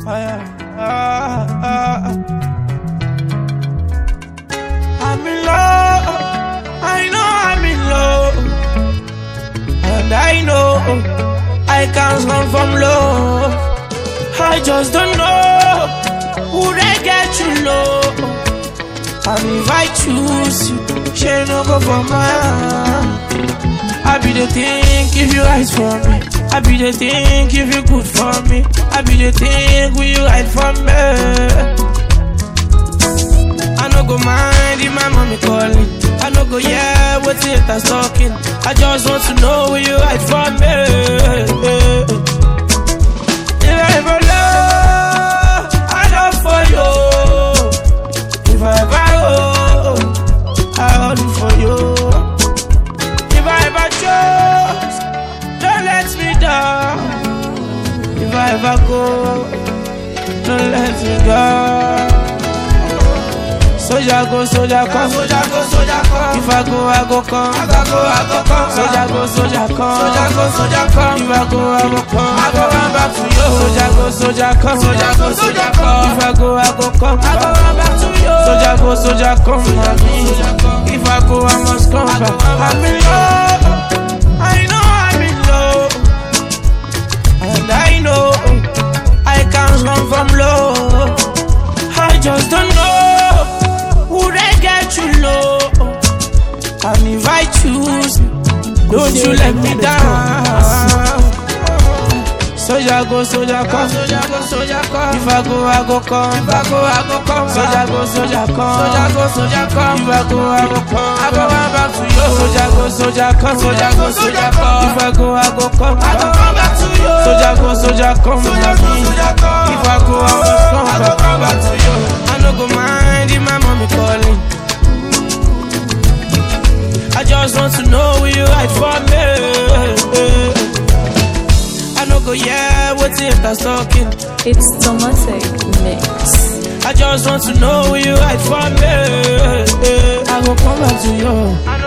I'm in love. I know I'm in love. And I know I can't run from love. I just don't know who they get you low. And if I choose you, she no go for mine. I be the think if you rise for me. I be the think if you good for me. I be the think will you hide from me. I no go mind if my mommy calling. I no go yeah what haters talking. I just want to know will you hide from me. If I ever love, I love for you. If I ever hold, I hold for you. If I ever trust, don't let me down. If I ever go, don't let me go. Soldier go, soldier come. Soldier go, soldier come. If I go, I go come. If I go, I go come. Soldier go, soldier come. Soldier go, soldier come. If I go, I go come. I go run back to you. Soldier go, soldier come. Soldier go, soldier come. If I go, I go come. I go run back to you. Soldier go, soldier come. If I go, I must come back. I'm in love. I know I'm in love. And I know I can't run from love. I just don't know who they get you low. And if I choose, don't you let me down. Soldier go, soldier come. Soldier go, soldier come. If I go, I go come. If I go, I go come. Soldier go, soldier come. Soldier go, soldier come. If I go, I go come. I go run back to you. Soldier go, soldier come. Soldier go, soldier come. If I go, I go come. I go run back to you. Soldier go, soldier come. Soldier go, soldier come. If I go, I must come. I go run back to you. I no go mind if my mommy calling. I just want to know will you hide for me. I no go yeah, what's it that's talking. It's Tomatic Mix. I just want to know will you hide for me. I go come back to you. I